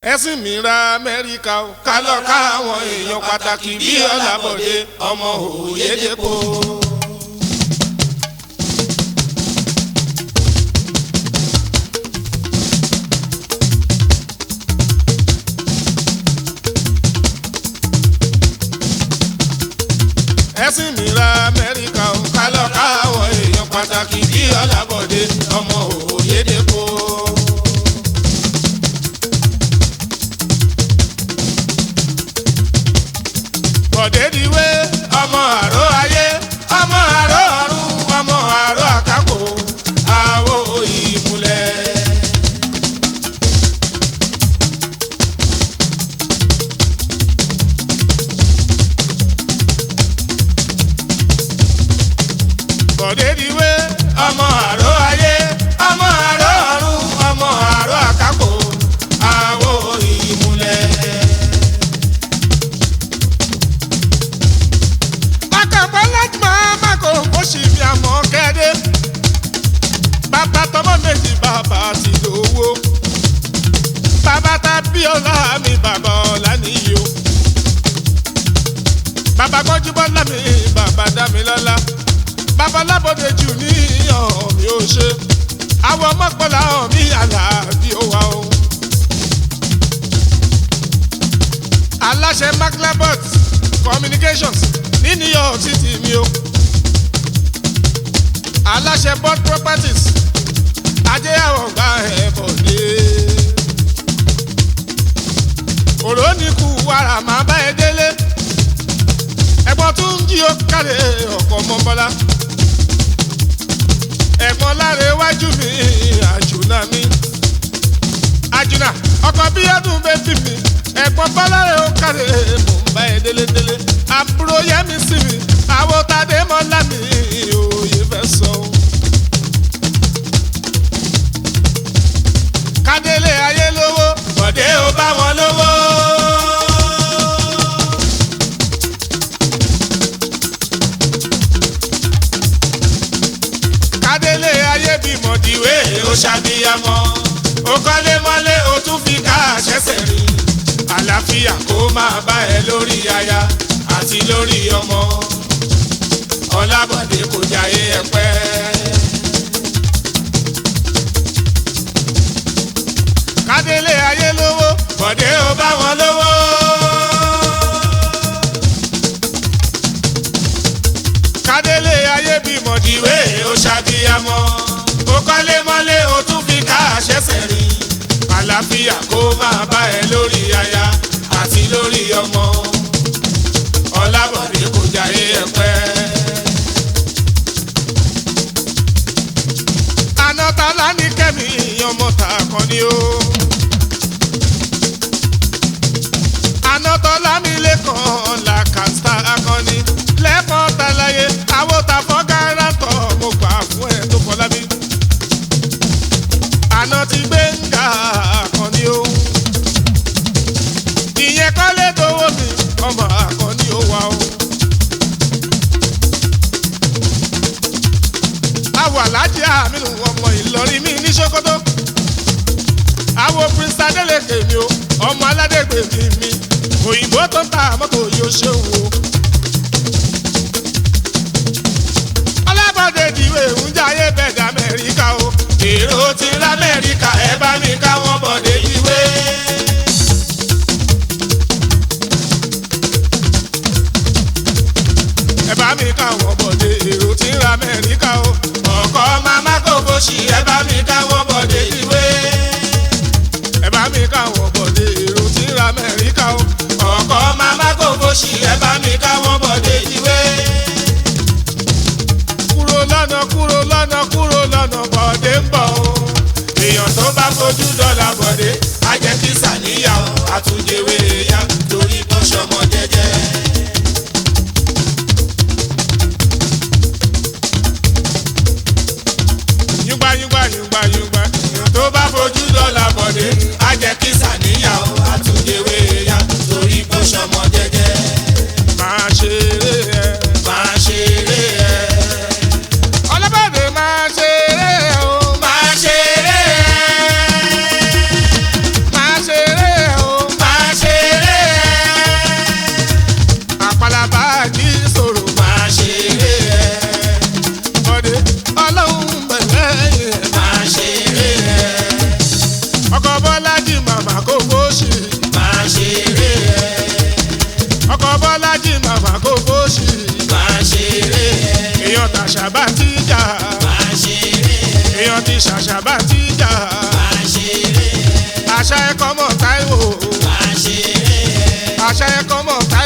ẹ̀sìn mi ra amẹ́ríkà o ká lọ ká àwọn èèyàn pàtàkì bí ọ̀làbọ̀dé ọmọ òyedèpọ̀. ẹ̀sìn mi ra amẹ́ríkà o ká lọ ká àwọn èèyàn pàtàkì bí ọ̀làbọ̀dé ọmọ òyedèpọ̀. bọ̀dẹ́dìwé ọmọ àró ayé ọmọ àró ọ̀run ọmọ àró àkàkò àwo ìmùlẹ̀. bọ̀dẹ́dìwé ọmọ àró ayé ọmọ àró ọ̀run ọmọ àró àkàkò àwo ìmùlẹ̀. akànpọ̀ láti máa má kó kó sì fi àmọ́ kẹ́dẹ́. bàbá tọmọ méjì bàbá ti lówó. bàbá ta bí ọlá mi bàbá ọlá nìyí o. bàbá gbọ́njú bọ́lá mi bàbá dá mi lọ́lá. bàbá lábọ́dé jù ní ọ̀hún mi ò ṣe. àwọn mọ́pọ́lá ọ̀hún mi àlà bí ó wà o. aláṣẹ maclabot communications ní new york city mi o aláṣẹ board properties ajé àwọn gba ẹ̀bọ̀ dé òrónìkù wàrà máa bá ẹ délé ẹ̀gbọ́n tún ń jí ó kárẹ̀ ọkọ̀ mọ́bọ́lá ẹ̀gbọ́n láre iwájú mi àjùnà mi àjùnà ọkọ̀ bíyọ́dún bẹ́bí mi ẹ̀gbọ́n bọ́láre ó kárẹ̀ mò ń bá ẹ délé délé àbúrò yẹmi sí mi àwọn tàdé mọ́lá mi òye fẹ́ sọ. kádélé ayé lówó bọ̀dé ó bá wọn lówó. kádélé ayé bímọ dìwé ó ṣàbíyamọ ó kọ́lé mọ́lé ó tún fi ká àṣẹ́sẹ̀ rìn àlàáfíà kó máa bá ẹ lórí aya àti lórí ọmọ ọlábọ̀dé kò jáyé ẹ̀pẹ́. kádélé ayé lówó bọ̀dé ó bá wọn lówó. kádélé ayé bímọ dìwé ó ṣàbíyamọ ó kọ́lé mọ́lé ó tún fi ká àṣẹ́sẹ̀ rìn àlàáfíà kó máa bá ẹ lórí aya àti lórí ọmọ ọlábọ̀dé kò jáyé ẹ̀pẹ́. anátálá ní kẹ́mi ọmọ ta kan ni ó. anátọ́lá mi lẹ́kàn la kàńtà akọni lẹ́kàn talaye àwòtà fọ́gárà tọ̀ mo gbà fún ẹ tó fọlá mi. àná ti gbé ń ga akọni ó. ìyẹn kọ́lé dowó mi ọmọ akọni ó wà ó. àwọ̀ alájí àmínú ọmọ ìlọrin mi ní sokoto. àwọ̀ prince adeleke mi o ọmọ aládégbè mi mi òyìnbó tó ń ta mọ́tò yóò ṣe wò. ọlábọ̀dé dìwé ń jayé bẹ̀dẹ̀ amẹ́ríkà o. èrò ti lamẹ́ríkà ẹ bá mi ká wọ́n bọ̀dé ìwé. ẹ bá mi ká wọ́n bọ̀dé èrò ti lamẹ́ríkà o. ọkọ mama kò bó ṣì ẹ bá mi ká wọ́n bọ̀dé ìwé. ẹ bá mi ká wọ́n bọ̀dé èrò ti lamẹ́ríkà o. ọkọ mama kò bó ṣì ẹ bá mi ká wọ́n bọ̀dé ìwé. kúrò lọ́nà kúrò lọ́nà kúrò lọ́nà bọ̀dé ń bọ̀ o. èèyàn tó bá fojú dọ́là bọ̀dé á jẹ́ kí sàníyàn àtúnjẹwé ya torí bó ṣọmọ jẹ́jẹ́. yúgbà yúgbà yúgbà yúgbà èèyàn tó bá fojú dọ́là bọ̀dé á jẹ́ kí sàníyàn àtúnjẹwé ya torí bó ṣọmọ jẹ́jẹ́. máa ṣeré ẹ. máa ṣeré ẹ. ọlọ́bàdé máa ṣeré ẹ o. máa ṣeré ẹ. ṣàṣà bá ti jà àṣà ẹ̀kọ́ mọ̀ táìwò àṣà ẹ̀kọ́ mọ̀ táìwò.